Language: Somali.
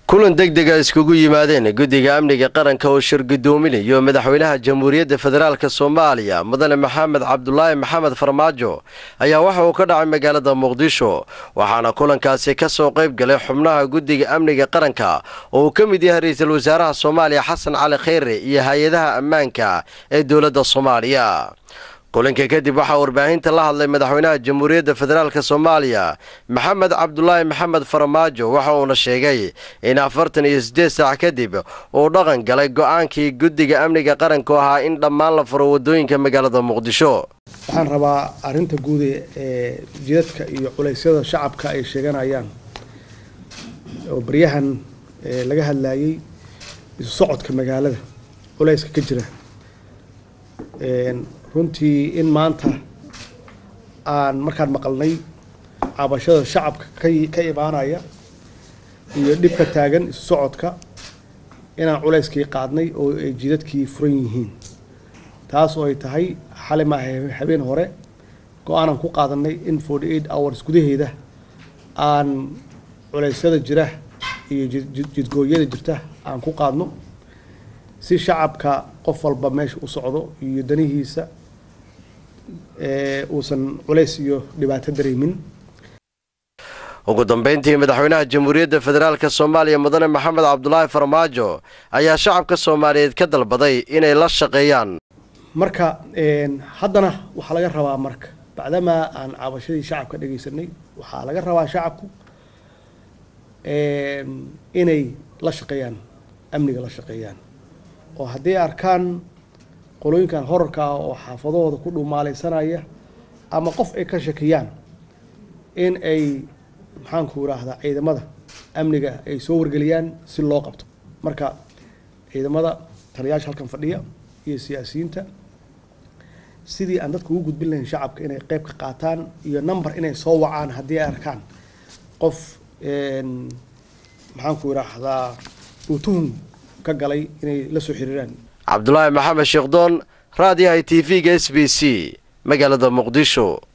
kulan deg dega iskugu yimaadeen guddiga amniga qaranka oo shir guddoominayo madaxweynaha jamhuuriyadda federaalk soomaaliya mudane maxamed cabdulaahi maxamed farmaajo ayaa waxa uu ka dhacay magaalada muqdisho waxaana kulankaasi ka soo qayb galay xubnaha guddiga amniga qaranka oo uu ka mid yahay ra-iisul wasaaraha soomaaliya xasan cali kheyre iyo hay-adaha ammaanka ee dowladda soomaaliya kulanka kadib waxaa warbaahinta la hadlay madaxweynaha jamhuuriyadda federaalk soomaaliya maxamed cabdulaahi maxamed farmaajo waxa uuna sheegay in afartan iyo siddeed saac kadib uu dhaqan galay go-aankii guddiga amniga qaranku ahaa in dhammaan la furo waddooyinka magaalada muqdisho waxaan rabaa arrinta guud ee jidadka iyo culaysyada shacabka ay sheeganayaan oo baryahan laga hadlayay isu socodka magaalada culayska ka jira runtii in maanta aan markaan maqalnay cabashada shacabka ka imaanaya iyo dhibka taagan isu socodka inaan culayskii qaadnay oo ay jidadkii furan yihiin taas oo ay tahay xali maaha habeen hore go-aanaan ku qaadanay in forty eight hours gudaheeda aan culeysyada jira iyo jidgooyada jirta aan ku qaadno si shacabka qof walba meesha u socdo iyo danihiisa uusan culays iyo dhibaato dareemin ugu dambeyntii madaxweynaha jamhuuriyadda federaalk soomaaliya mudane maxamed cabdulaahi farmaajo ayaa shacabka soomaaliyeed ka dalbaday inay la shaqeeyaan marka haddana waxaa laga rabaa marka bacdamaa aan cabashadii shacabka dhegaysanay waxaa laga rabaa shacabku inay la shaqeeyaan amniga la shaqeeyaan oo hadday arkaan qolooyinkan horarka ah oo xaafadahooda ku dhumaalaysanaya ama qof ay ka shakiyaan in ay maxaanku idhaahdaa ciidamada amniga ay soo wargeliyaan si loo qabto marka ciidamada taliyaasha halkan fadhiya iyo siyaasiyiinta sidii aan dadka ugu gudbin lahayn shacabka inay qeyb ka qaataan iyo number inay soo wacaan haddii ay arkaan qof maxaanku idhaahdaa uu tuhum ka galay inay la soo xiriiraan cabdulaahi maxamed sheekdoon raadiyaha t v-ga s b c magaalada muqdisho